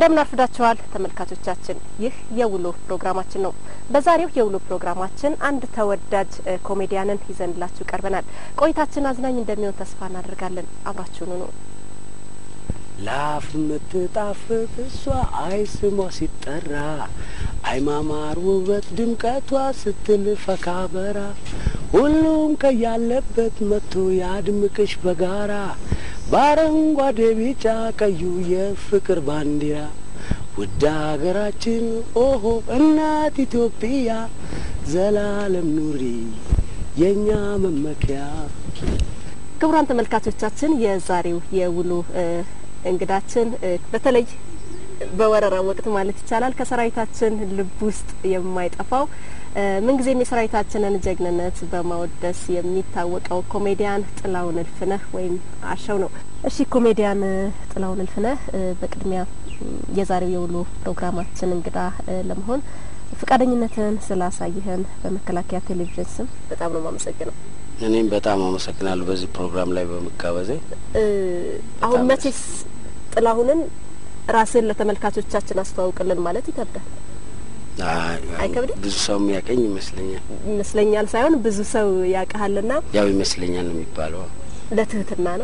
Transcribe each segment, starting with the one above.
እንደምን አርፍዳችኋል ተመልካቾቻችን። ይህ የውሎ ፕሮግራማችን ነው። በዛሬው የውሎ ፕሮግራማችን አንድ ተወዳጅ ኮሜዲያንን ይዘንላችሁ ቀርበናል። ቆይታችን አዝናኝ እንደሚሆን ተስፋ እናደርጋለን። አብራችሁኑ ነው። ላፍ የምትጣፍጥ እሷ አይ ስሟ ሲጠራ አይማማር ውበት ድምቀቷ ስትል ፈካ በራ ሁሉም ከያለበት መጥቶ ያድምቅሽ በጋራ በአረንጓዴ ቢጫ ቀዩ የፍቅር ባንዲራ ውድ ሀገራችን ኦሆ እናት ኢትዮጵያ ዘላለም ኑሪ የእኛ መመኪያ። ክቡራን ተመልካቾቻችን የዛሬው የውሎ እንግዳችን በተለይ በወረራ ወቅት ማለት ይቻላል ከሰራዊታችን ልብ ውስጥ የማይጠፋው ምንጊዜም የሰራዊታችንን ጀግንነት በማወደስ የሚታወቀው ኮሜዲያን ጥላሁን እልፍነህ ወይም አሸው ነው። እሺ ኮሜዲያን ጥላሁን እልፍነህ በቅድሚያ የዛሬው የውሎ ፕሮግራማችን እንግዳ ለመሆን ፈቃደኝነትን ስላሳይህን በመከላከያ ቴሌቪዥን ስም በጣም ነው የማመሰግነው። እኔም በጣም አመሰግናለሁ በዚህ ፕሮግራም ላይ በመጋበዜ። አሁን መቼስ ጥላሁንን ራስን ለተመልካቾቻችን አስተዋውቅልን ማለት ይከብዳል። አይከብድም? ብዙ ሰው የሚያቀኝ ይመስለኛል ይመስለኛል ሳይሆን ብዙ ሰው ያውቀሃልና ያው ይመስለኛል ነው የሚባለው። ለትህትና ነው።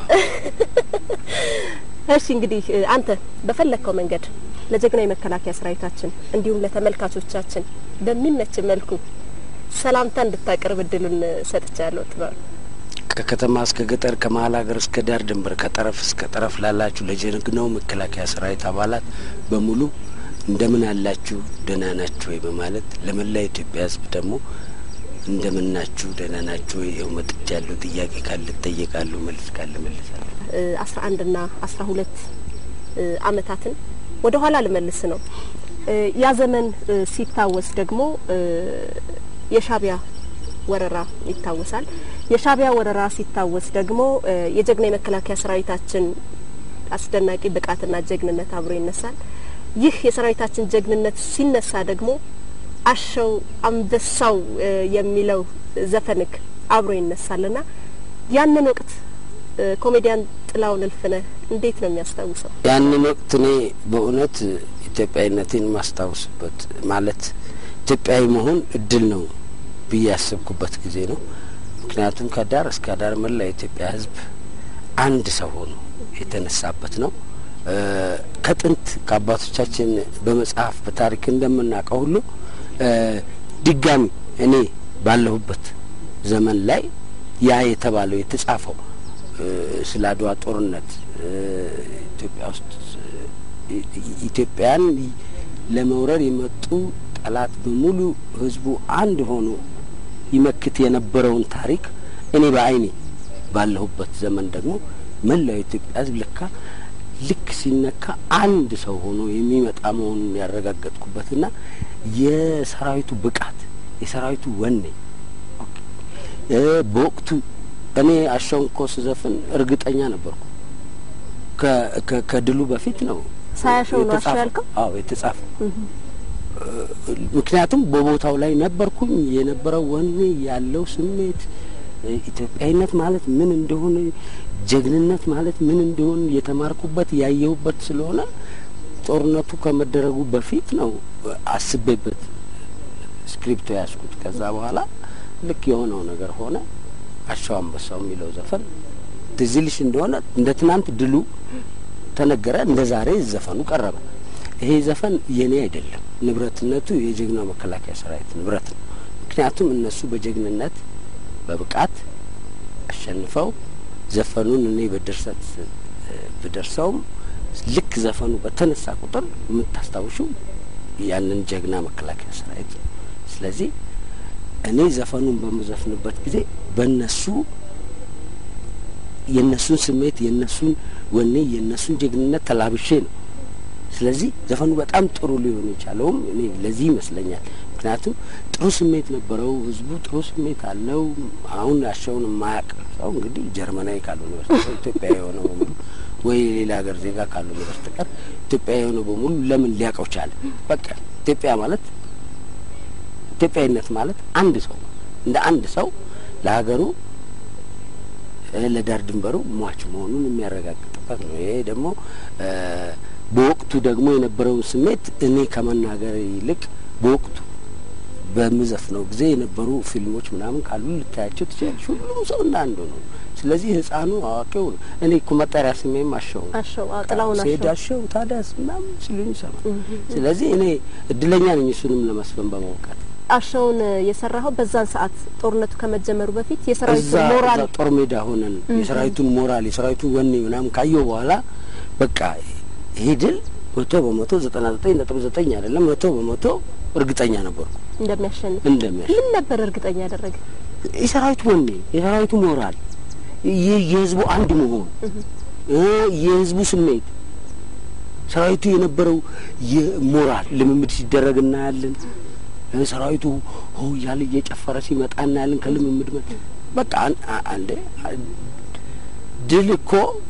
እሺ እንግዲህ አንተ በፈለግከው መንገድ ለጀግናው የመከላከያ ሰራዊታችን እንዲሁም ለተመልካቾቻችን በሚመች መልኩ ሰላምታ እንድታቀርብ እድሉን ሰጥቻለሁ። ጥበብ ከከተማ እስከ ገጠር ከመሀል ሀገር እስከ ዳር ድንበር ከጠረፍ እስከ ጠረፍ ላላችሁ ለጀግናው መከላከያ ሰራዊት አባላት በሙሉ እንደምን አላችሁ ደህና ናችሁ ወይ በማለት ለመላ ኢትዮጵያ ሕዝብ ደግሞ እንደምን ናችሁ ደህና ናችሁ ወይ ይኸው መጥቻለሁ። ጥያቄ ካለ እጠየቃለሁ፣ መልስ ካለ መልሳለሁ። አስራ አንድ ና አስራ ሁለት አመታትን ወደ ኋላ ልመልስ ነው። ያ ዘመን ሲታወስ ደግሞ የሻቢያ ወረራ ይታወሳል። የሻቢያ ወረራ ሲታወስ ደግሞ የጀግና የመከላከያ ሰራዊታችን አስደናቂ ብቃትና ጀግንነት አብሮ ይነሳል። ይህ የሰራዊታችን ጀግንነት ሲነሳ ደግሞ አሸው አንበሳው የሚለው ዘፈንክ አብሮ ይነሳልና ያንን ወቅት ኮሜዲያን ጥላሁን እልፍነህ እንዴት ነው የሚያስታውሰው? ያንን ወቅት እኔ በእውነት ኢትዮጵያዊነቴን ማስታውስበት ማለት ኢትዮጵያዊ መሆን እድል ነው ብዬ ያሰብኩበት ጊዜ ነው። ምክንያቱም ከዳር እስከ ዳር መላ የኢትዮጵያ ሕዝብ አንድ ሰው ሆኖ የተነሳበት ነው። ከጥንት ከአባቶቻችን በመጽሐፍ በታሪክ እንደምናውቀው ሁሉ ድጋሚ እኔ ባለሁበት ዘመን ላይ ያ የተባለው የተጻፈው ስለ አድዋ ጦርነት ኢትዮጵያ ውስጥ ኢትዮጵያን ለመውረር የመጡ ጠላት በሙሉ ህዝቡ አንድ ሆኖ ይመክት የነበረውን ታሪክ እኔ በዓይኔ ባለሁበት ዘመን ደግሞ መላው የኢትዮጵያ ህዝብ ለካ ልክ ሲነካ አንድ ሰው ሆኖ የሚመጣ መሆኑን ያረጋገጥኩበትና የሰራዊቱ ብቃት የሰራዊቱ ወኔ በወቅቱ እኔ አሻውን እኮ ስዘፍን እርግጠኛ ነበርኩ። ከድሉ በፊት ነው ሳያሸው ነው አሸው ያልከው? አዎ የተጻፈው። ምክንያቱም በቦታው ላይ ነበርኩኝ። የነበረው ወኔ ያለው ስሜት ኢትዮጵያዊነት ማለት ምን እንደሆነ ጀግንነት ማለት ምን እንደሆነ የተማርኩበት ያየሁበት ስለሆነ ጦርነቱ ከመደረጉ በፊት ነው አስቤበት ስክሪፕቶ ያዝኩት። ከዛ በኋላ ልክ የሆነው ነገር ሆነ። አሻው አንበሳው የሚለው ዘፈን ትዝ ይልሽ እንደሆነ እንደ ትናንት ድሉ ተነገረ፣ እንደ ዛሬ ዘፈኑ ቀረበ። ይሄ ዘፈን የኔ አይደለም፣ ንብረትነቱ የጀግናው መከላከያ ሰራዊት ንብረት ነው። ምክንያቱም እነሱ በጀግንነት በብቃት አሸንፈው ዘፈኑን እኔ በድርሰት ብደርሰውም ልክ ዘፈኑ በተነሳ ቁጥር የምታስታውሹ ያንን ጀግና መከላከያ ሰራዊት ነው። ስለዚህ እኔ ዘፈኑን በምዘፍንበት ጊዜ በእነሱ የእነሱን ስሜት የእነሱን ወኔ የእነሱን ጀግንነት ተላብሼ ነው። ስለዚህ ዘፈኑ በጣም ጥሩ ሊሆን የቻለውም እኔ ለዚህ ይመስለኛል። ምክንያቱም ጥሩ ስሜት ነበረው፣ ህዝቡ ጥሩ ስሜት አለው። አሁን አሻውን የማያውቅ ሰው እንግዲህ ጀርመናዊ ካልሆነ በስተቀር ኢትዮጵያዊ የሆነው በሙሉ ወይ ሌላ ሀገር ዜጋ ካልሆነ በስተቀር ኢትዮጵያዊ የሆነው በሙሉ ለምን ሊያውቀው ቻለ? በቃ ኢትዮጵያ ማለት ኢትዮጵያዊነት ማለት አንድ ሰው እንደ አንድ ሰው ለሀገሩ ለዳር ድንበሩ ሟች መሆኑን የሚያረጋግጥበት ነው። ይሄ ደግሞ በወቅቱ ደግሞ የነበረውን ስሜት እኔ ከመናገር ይልቅ በወቅቱ በምዘፍነው ጊዜ የነበሩ ፊልሞች ምናምን ካሉ ልታያቸው ትችላለች። ሁሉም ሰው እንዳንዱ ነው። ስለዚህ ህፃኑ አዋቂው እኔ እኮ መጠሪያ ስሜም አሸው ነው። አሸው አዎ፣ ጥላሁን ስሄድ አሸው አሸው ታዲያስ ምናምን ሲሉኝ ይሰማል። ስለዚህ እኔ እድለኛ ነኝ እሱንም ለመስፈን በመውቃት አሸውን የሰራኸው በዛን ሰዓት ጦርነቱ ከመጀመሩ በፊት እዛ የሰራዊቱን ሞራል እዛ ጦር ሜዳ ሆነን የሰራዊቱን ሞራል የሰራዊቱን ወኔ ምናምን ካየው በኋላ በቃ ይሄ ድል መቶ በመቶ ዘጠና ዘጠኝ ነጥብ ዘጠኝ አይደለም መቶ በመቶ እርግጠኛ ነበርኩ እንደሚያሸንፍ እንደሚያሽ ምን ነበር እርግጠኛ ያደረገ? የሰራዊቱ ወኔ የሰራዊቱ ሞራል ይህ የህዝቡ አንድ መሆን እ የህዝቡ ስሜት ሰራዊቱ የነበረው የሞራል ልምምድ ሲደረግ እናያለን። እ ሰራዊቱ ሆ እያለ እየጨፈረ ሲመጣ እናያለን። ከልምምድ መ በቃ አን- አ- አንዴ አ- ድል እኮ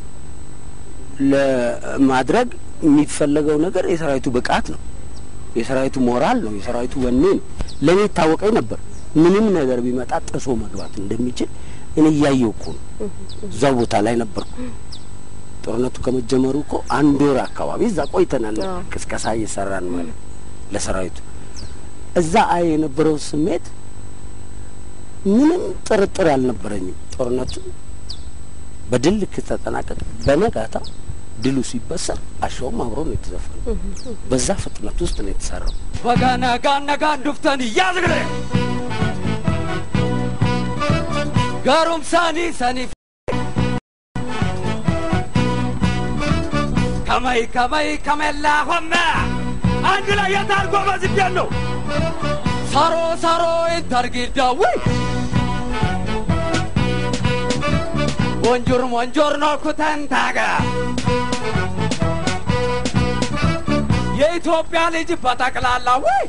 ለማድረግ የሚፈለገው ነገር የሰራዊቱ ብቃት ነው። የሰራዊቱ ሞራል ነው። የሰራዊቱ ወኔ ነው። ለእኔ ይታወቀኝ ነበር ምንም ነገር ቢመጣ ጥሶ መግባት እንደሚችል እኔ እያየው እኮ ነው። እዛው ቦታ ላይ ነበርኩ። ጦርነቱ ከመጀመሩ እኮ አንድ ወር አካባቢ እዛ ቆይተናል። አዎ። ቅስቀሳ እየሰራን ማለት ለሰራዊቱ እዛ አይ የነበረው ስሜት ምንም ጥርጥር አልነበረኝም። ጦርነቱ በድል ልክ ተጠናቀቀ። በነጋታ ድሉ ሲበሰር አሸውም አብሮ ነው የተዘፈነው። በዛ ፍጥነት ውስጥ ነው የተሰራው። Bagana gana ganduftani yazgre. Garum sani sani. ከመይ ከመይ ከመላ ሆመ አንድ ላይ የታርጎ በዝቤን ነው ሳሮ ሳሮ ይታርጊዳዊ ወንጆር ወንጆር ነው ኩተንታገ የኢትዮጵያ ልጅ በጠቅላላ ወይ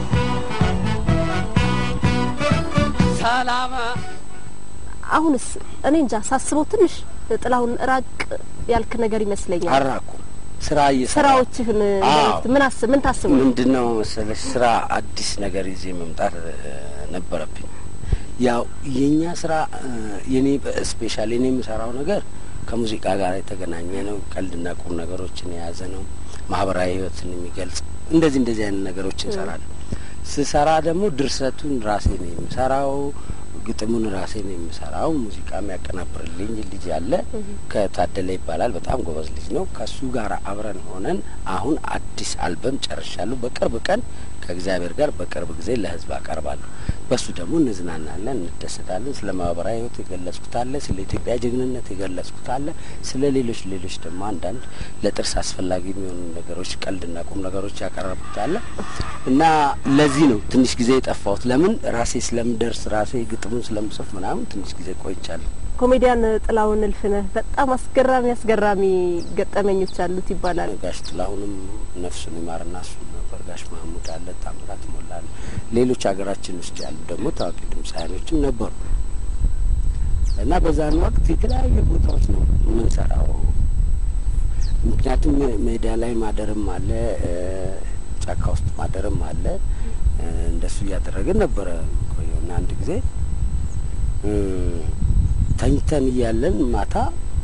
ሰላም አሁንስ እኔ እንጃ ሳስበው ትንሽ ጥላሁን ራቅ ያልክ ነገር ይመስለኛል። አራኩ ስራ እየሰራ ስራዎችህን አዎ። ምን አስብ ምን ታስብ ነው? ምንድን ነው መሰለሽ ስራ አዲስ ነገር ይዤ መምጣት እ፣ ነበረብኝ። ያው የእኛ ስራ እ፣ የኔ ስፔሻል የኔ የምሰራው ነገር ከሙዚቃ ጋር የተገናኘ ነው። ቀልድና ቁም ነገሮችን የያዘ ነው። ማህበራዊ ህይወትን የሚገልጽ እንደዚህ እንደዚህ አይነት ነገሮች እንሰራለን። ስሰራ ደግሞ ድርሰቱን ራሴ ነው የምሰራው፣ ግጥሙን ራሴ ነው የምሰራው። ሙዚቃ የሚያቀናብርልኝ ልጅ ያለ ከታደለ ይባላል። በጣም ጎበዝ ልጅ ነው። ከሱ ጋር አብረን ሆነን አሁን አዲስ አልበም ጨርሻለሁ። በቅርብ ቀን ከእግዚአብሔር ጋር በቅርብ ጊዜ ለህዝብ አቀርባለሁ። በሱ ደግሞ እንዝናናለን፣ እንደሰታለን። ስለ ማህበራዊ ህይወት የገለጽኩት አለ፣ ስለ ኢትዮጵያ ጀግንነት የገለጽኩት አለ፣ ስለ ሌሎች ሌሎች ደግሞ አንዳንድ ለጥርስ አስፈላጊ የሚሆኑ ነገሮች፣ ቀልድና ቁም ነገሮች ያቀረብኩት አለ እና ለዚህ ነው ትንሽ ጊዜ የጠፋሁት። ለምን ራሴ ስለምደርስ ራሴ ግጥሙን ስለምጽፍ ምናምን ትንሽ ጊዜ ቆይቻለሁ። ኮሜዲያን ጥላሁን እልፍነህ በጣም አስገራሚ አስገራሚ ገጠመኞች አሉት ይባላል። ጋሽ ጥላሁንም ነፍሱን ይማርና እሱ ነበር። ጋሽ ማህሙድ አለ፣ ታምራት ሞላ አለ። ሌሎች ሀገራችን ውስጥ ያሉ ደግሞ ታዋቂ ድምፃውያኖችም ነበሩ እና በዛን ወቅት የተለያዩ ቦታዎች ነው የምንሰራው። ምክንያቱም ሜዳ ላይ ማደርም አለ፣ እ፣ ጫካ ውስጥ ማደርም አለ። እ፣ እንደሱ እያደረግን ነበረ ቆየውና አንድ ጊዜ እ፣ ተኝተን እያለን ማታ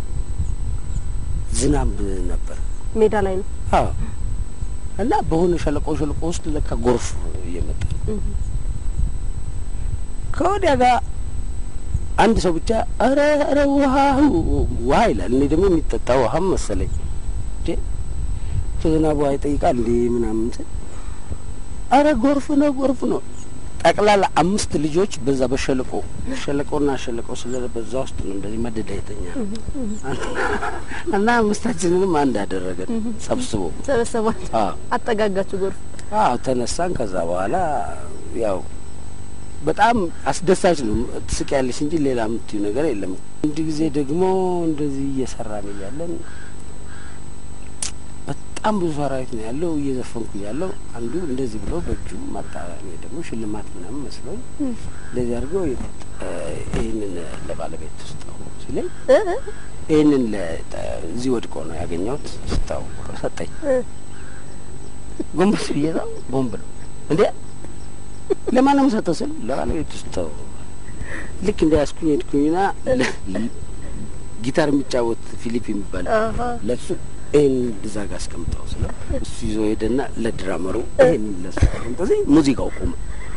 ዝናብ ነበር። ሜዳ ላይ ነው። አዎ እና በሆነ ሸለቆ ሸለቆ ውስጥ ለካ ጎርፍ እየመጣ ነው። ከወዲያ ጋር አንድ ሰው ብቻ ኧረ ኧረ ውሃ ውሃ ይላል። እኔ ደግሞ የሚጠጣ ውሃም መሰለኝ እንዴ ዝናብ ውሃ ይጠይቃል እንዴ ምናምን ስል ኧረ ጎርፍ ነው ጎርፍ ነው። ጠቅላላ አምስት ልጆች በዛ በሸለቆ ሸለቆና ሸለቆ ስለ በዛ ውስጥ ነው እንደዚህ መደዳ የተኛ እና አምስታችንንም አንድ አደረገን ሰብስቦ ሰበሰባት አዎ አጠጋጋችሁ ጎርፍ አዎ ተነሳን። ከዛ በኋላ ያው በጣም አስደሳች ነው። ትስቂያለሽ እንጂ ሌላ የምትዩ ነገር የለም። አንድ ጊዜ ደግሞ እንደዚህ እየሰራን እያለን በጣም ብዙ ሰራዊት ነው ያለው። እየዘፈንኩ እያለው አንዱ እንደዚህ ብሎ በእጁ መጣ። እኔ ደግሞ ሽልማት ምናምን መስሎኝ እንደዚህ አድርገው ይህንን ለባለቤት ስጠው ሲለኝ እ እ ይህንን እዚህ ወድቆ ነው ያገኘሁት ስጠው ብሎ ሰጠኝ። ጎንበስ ብዬ እዛው ቦምብ ነው እንዴ ለማንም ሰጠው ስል ለባለቤት ስጠው። ልክ እንደ ያስኩኝ ሄድኩኝና ለ- ጊታር የሚጫወት ፊሊፕ የሚባል አሀ ለሱ ይህን እዛ ጋር አስቀምጠው ስለ እሱ ይዞ ሄደና ለድራመሩ ይህን ለሱ እንደዚህ ሙዚቃው ቆመ።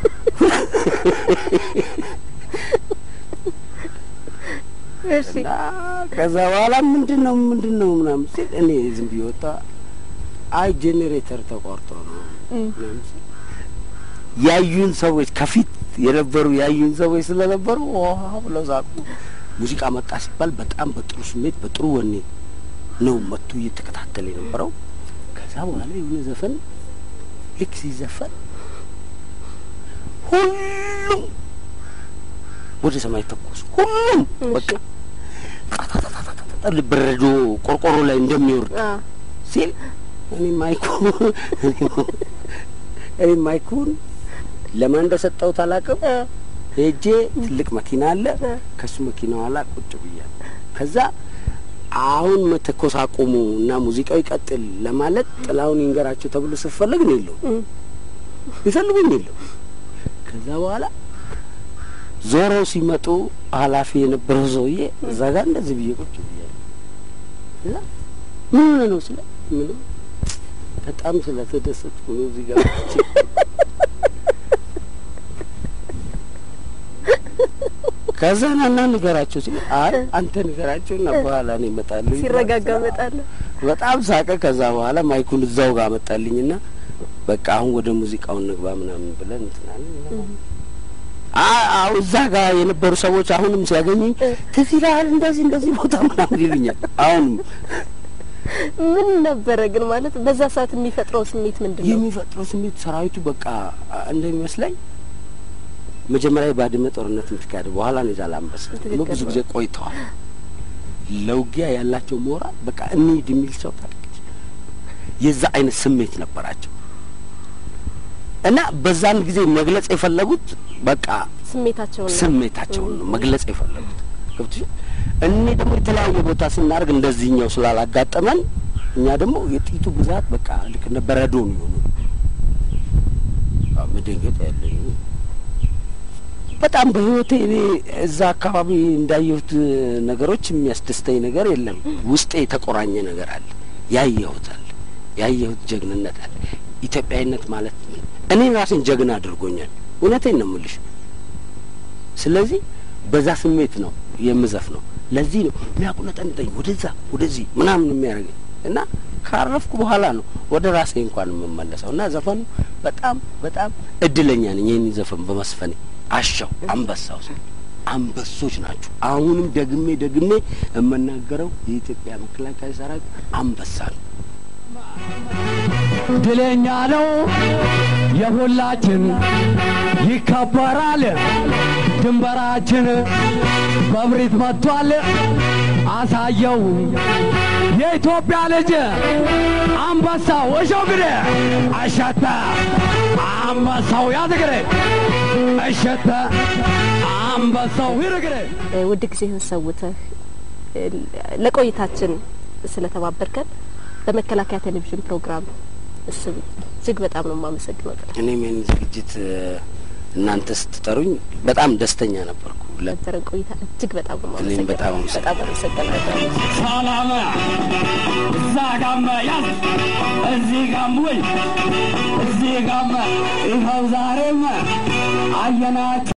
እሺ እና ከዛ በኋላ ምንድን ነው ምንድን ነው ምናምን ሲል እኔ ዝም ብዬ ወጣ። አይ ጄኔሬተር ተቋርጦ ነው ምናምን ሲል ያዩን ሰዎች ከፊት የነበሩ ያዩን ሰዎች ስለነበሩ ውሃ ብለው ሳቁ። ሙዚቃ መጣ ሲባል በጣም በጥሩ ስሜት በጥሩ ወኔ ነው መጥቶ እየተከታተለ የነበረው። ከዛ በኋላ የሆነ ዘፈን ልክ ሲዘፈን ሁሉም ወደ ሰማይ ተኮሱ። ሁሉም በቃ ጣጣጣጣጣጣ በረዶ ቆርቆሮ ላይ እንደሚወርድ አ ሲል እኔ ማይኩ እኔ ማይኩን ለማን እንደሰጠሁት አላውቅም። አ ሄጄ ትልቅ መኪና አለ እ። ከሱ መኪና ኋላ ቁጭ ብያለሁ። ከዛ አሁን መተኮስ አቁሙ እና ሙዚቃው ይቀጥል ለማለት ጥላውን ይንገራቸው ተብሎ ስፈለግ ነው የለው እም። ይፈልጉኝ የለው። ከዛ በኋላ ዞረው ሲመጡ ኃላፊ የነበረው ሰውዬ እዛ ጋር እንደዚህ ብዬ ቁጭ ብያለሁ። እዛ ምን ሆነ ነው ስለ ምንም በጣም ስለተደሰትኩ ነው እዚህ ጋር ቁጭ ከዛ ናና ንገራቸው ሲል አይ አንተ ንገራቸው እና በኋላ ነው እመጣለሁ። ሲረጋጋ እመጣለሁ። በጣም ሳቀ። ከዛ በኋላ ማይኩን እዛው ጋር መጣልኝና በቃ አሁን ወደ ሙዚቃው እንግባ ምናምን ብለን እንትናለን። አዎ እዛ ጋር የነበሩ ሰዎች አሁንም ሲያገኙኝ ትዝ ይልሃል እንደዚህ እንደዚህ ቦታ ምናምን ይሉኛል። አሁንም ምን ነበረ ግን ማለት በዛ ሰዓት የሚፈጥረው ስሜት ምንድን ነው? የሚፈጥረው ስሜት ሰራዊቱ በቃ እንደሚመስለኝ መጀመሪያ የባድመ ጦርነት የምትካሄደ በኋላ ነው የዛላንበሳ ትክክል ብዙ ነው። ጊዜ ቆይተዋል። ለውጊያ ያላቸው ሞራል በቃ እንሂድ የሚል ሰው ታውቃለች። የዛ አይነት ስሜት ነበራቸው እና በዛን ጊዜ መግለጽ የፈለጉት በቃ ስሜታቸውን ነው። ስሜታቸውን ነው መግለጽ የፈለጉት። ገብቶሻል? እኔ ደግሞ የተለያየ ቦታ ስናደርግ እንደዚህኛው ስላላጋጠመን እኛ ደግሞ የጥይቱ ብዛት በቃ ልክ እንደ በረዶ ነው የሆኑ መደንገጥ ያለኝ በጣም በህይወቴ እኔ እዛ አካባቢ እንዳየሁት ነገሮች የሚያስደስተኝ ነገር የለም። ውስጤ የተቆራኘ ነገር አለ። ያየሁት አለ። ያየሁት ጀግንነት አለ። ኢትዮጵያዊነት ማለት ምን እኔ ራሴን ጀግና አድርጎኛል። እውነቴን ነው የምልሽ። ስለዚህ በዛ ስሜት ነው የምዘፍ ነው። ለዚህ ነው የሚያቁነጠንጠኝ ወደዛ ወደዚህ ምናምን የሚያደርገኝ እና ካረፍኩ በኋላ ነው ወደ ራሴ እንኳን የምመለሰው እና ዘፈኑ በጣም በጣም እድለኛ ነኝ ይህን ዘፈን በመስፈኔ። አሻው አንበሳው ሰው አንበሶች ናቸው። አሁንም ደግሜ ደግሜ የምናገረው የኢትዮጵያ መከላከያ ሰራዊት አንበሳ ነው። ድለኛ ነው የሁላችን ይከበራል ድንበራችን በብሪት መጥቷል አሳየው የኢትዮጵያ ልጅ አንበሳው እሾግሬ አሸተ አንበሳው ያዝግሬ እሸተ አንበሳው ይርግሬ እ፣ ውድ ጊዜህን ሰውተህ እ፣ ለቆይታችን ስለተባበርከን በመከላከያ ቴሌቪዥን ፕሮግራም ስም እጅግ በጣም ነው የማመሰግነው። ጥላ እኔም ይህን ዝግጅት እ፣ እናንተ ስትጠሩኝ በጣም ደስተኛ ነበርኩ። ለ- ነበረን ቆይታ እጅግ በጣም ነው እኔም የማመሰግነው። በጣም በጣም አመሰግናለሁ። ሰላም እዛ ጋም ያዝ እዚህ ጋም ውል እዚህ ጋም ይኸው ዛሬም አየናቸው